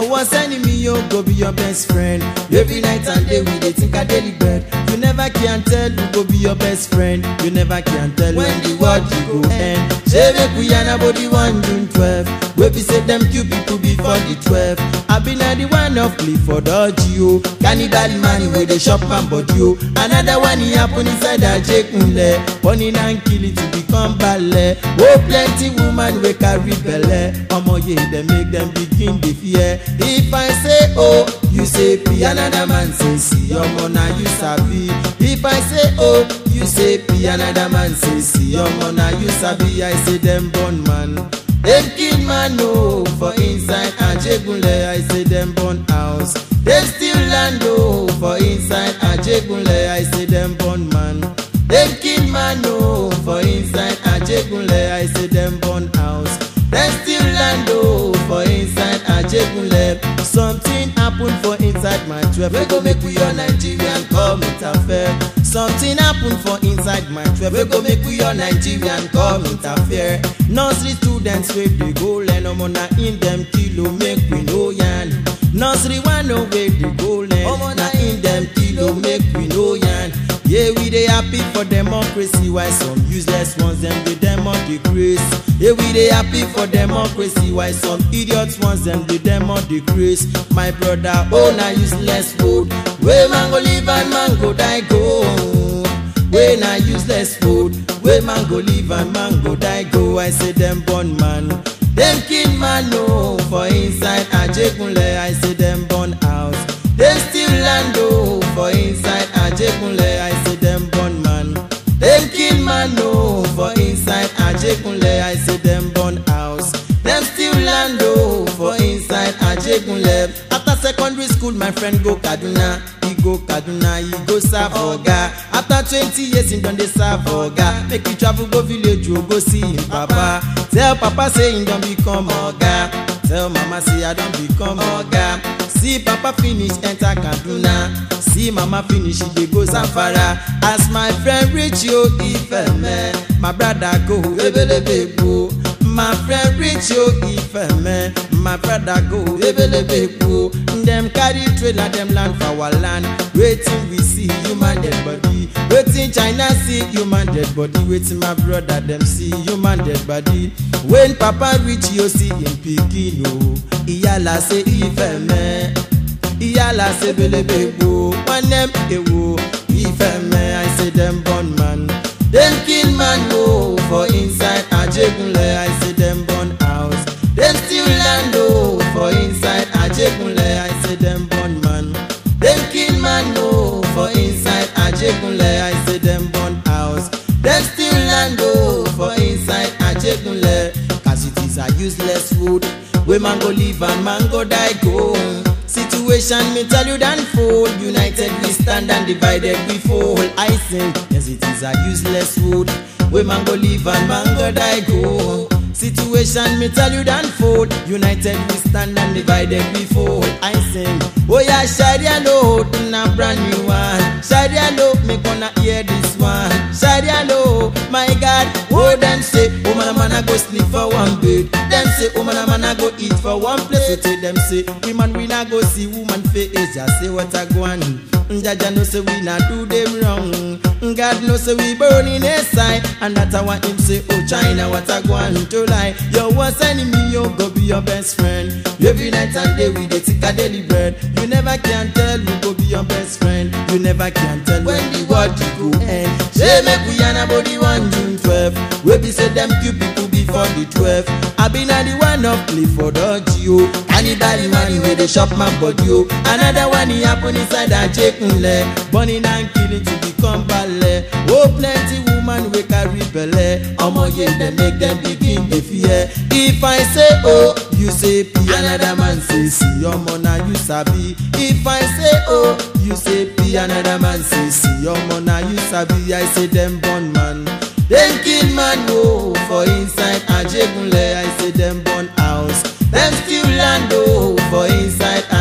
Your worst enemy, yo, go be your best friend. Every night and day we dey think a daily bread. You never can tell who go be your best friend. You never can tell when the world you go end. Say make we yarn about the one June 12. We be say them few people before the 12. I been at the one of Clifford Orgio. Cannibal man where they shop and body yo. Another one he happen inside a Jekunle. Burning and kill it to become ballet. Oh plenty woman we carry belle. Omo ye they make them begin the fear. If I say oh, you say P. Another man say see. Omo na you sabi. If I say oh, you say P. Another man say see. Omo na you sabi. I say them born man. Dem kill man o for inside Ajegunle I say dem burn house. Dem steal land o for inside Ajegunle I say dem burn man. Dem kill man o for inside Ajegunle I say dem burn house. Dem steal land o for inside Ajegunle. Something happen for inside my twelve wey go make we all Nigerian come interfere. Something happen for inside my twelve wey go make we all Nigerian come interfere. Nursery students wey dey go learn omo na in dem kilo make we no yarn. Nursery one no wey dey go learn omo na in dem kilo make we no yarn. Yeah, we dey happy for democracy while some useless ones dem dey democracy. Yeah, we dey happy for democracy while some idiots ones dem dey democracy. My brother, oh na useless food. Wey man go live and man go die go. Wey na useless food. Wey man go live and man go die go. I say dem born man. Dem kill man no for inside Ajegunle. I say dem burn house. Dem steal land o for inside Ajegunle. I say dem burn man. Dem kill man no for inside Ajegunle. I say dem burn house. Dem steal land o for inside Ajegunle. After secondary school, my friend go Kaduna. He go Kaduna, he go serve oga. After twenty years, he don dey serve oga. Make he travel go village, o go see him papa. Tell papa say he don become oga. Tell mama say I don become oga. See papa finish enter Kaduna. See mama finish, he dey go Zamfara. As my friend reach yo Ifeme, my brother go ebelebe gbo. My friend reach yo Ifeme, my brother go ebelebe gbo. Dem carry trailer, dem land for our land. Wetin we see, human dead body. Wetin China see, human dead body. Wetin my brother dem see, human dead body. When papa reach yo see him pikin o, iyala say Ifeme. Iyala say belebe gbo. One dem ewo Ifeme, I say dem born man. Dem kill man o for inside Ajegunle, I say dem burn house. Dem steal land o for inside Ajegunle, I say dem burn man. Dem kill man o for inside Ajegunle, I say dem burn house. Dem steal land o for inside Ajegunle. Cause it is a useless food. Wey man go live and man go die go. Situation me tell you dan fold. United we stand and divided we fall. I sing, yes it is a useless food. Wey man go live and man go die go. Situation me tell you dan fold. United we stand and divided we fall. I sing, oh yeah, Sharia law na brand new one. Sharia law me gonna hear this one. Sharia law, my God, oh them say, oh man, man I go sleep for one bed. Them say, oh man, man I go eat for one place. So tell them say, woman we not go see woman face. Just say what I go on. Jaja know say we not do them wrong. God know say we burn in his side, and that's why him say, oh China, what I go on to lie. Your worst enemy, you go be your best friend. Every night and day we dey take a daily bread. You never can tell who go be your best friend. You never can tell when the world you go end. Say make we yarn about the one June 12. We be say them few people before the 12. I been at the one of Clifford Orgio. Cannibal man where they shop my body yo. Another one he happen inside a Jekunle. Burning and killing to become ballet. Oh plenty woman we carry belle. Omo ye dem make them begin dey fear. If I say oh, you say P. Another man say see. Omo na you sabi. If I say oh, you say P. Another man say see. Omo na you sabi. I say dem born man. Dem kill man o for inside Ajegunle. I say dem burn house. Dem steal land o for inside